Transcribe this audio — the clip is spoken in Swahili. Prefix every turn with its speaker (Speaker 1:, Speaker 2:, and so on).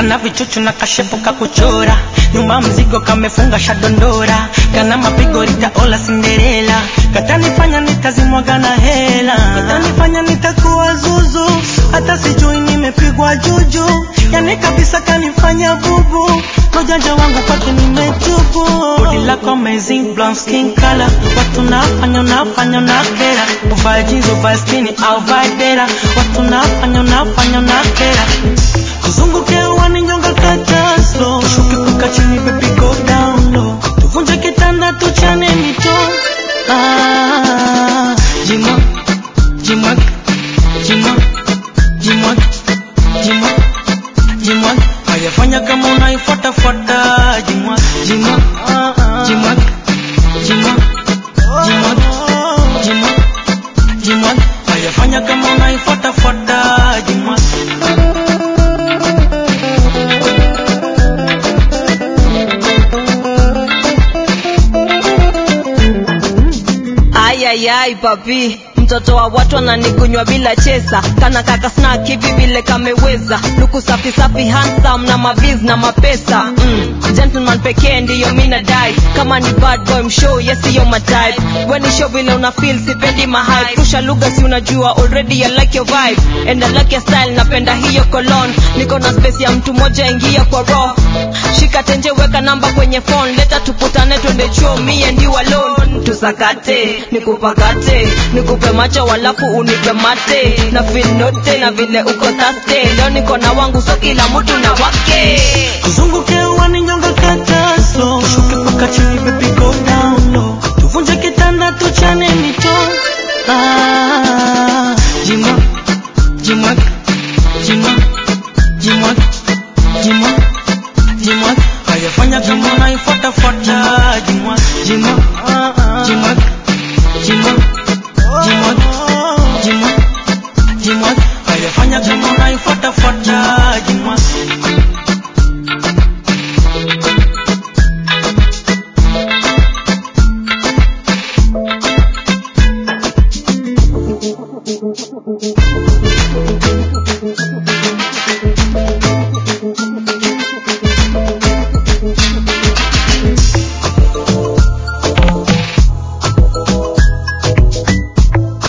Speaker 1: kana vichuchu na kashepo kakuchora nyuma mzigo kamefunga shadondora kana mapigo litaola Cinderella katanifanya nitazimwaga na hela katanifanya nitakuwa zuzu hata sijui nimepigwa juju yani kabisa kanifanya bubu ujanja wangu kwake nimetubu bodi lako amazing blonde skin color watu nafanya nafanya na kera uvae jeans uvae skinny au vae dera watu nafanya nafanya na kera tuzunguke uwani nyonga kata slow shuke kuka chini baby go down low tuvunje kitanda tuchane mito ah, jimwa jimwa jimwa jimwa jimwa jimwa ayafanya kama unaifuatafuata jimwa jimwa jimwa jimwa jimwa jimwa jimwa ayafanya kama unaifuatafuata jimwa
Speaker 2: ayayai papi mtoto wa watu ananikunywa bila chesa kana kaka snack hivi vile kameweza luku safi safi handsome na maviz na mapesa mm. gentleman pekee ndiyo mina dai kama ni bad boy mshow yesiyo matype weni show vile una feel sipendi mahal rusha lugha si unajua already I like your vibe and I like your style napenda hiyo cologne niko na space ya mtu moja ingia kwa roho shika tenje weka namba kwenye phone leta tuputane twende chuo me and you alone tusakate nikupakate nikupe macho walafu unipe mate na feel note na vile uko taste leo niko na wangu so kila mtu na wake
Speaker 1: tuzunguke uwani nyonga kata slow shuke paka chini baby go down low tuvunje kitanda tuchane mito ah,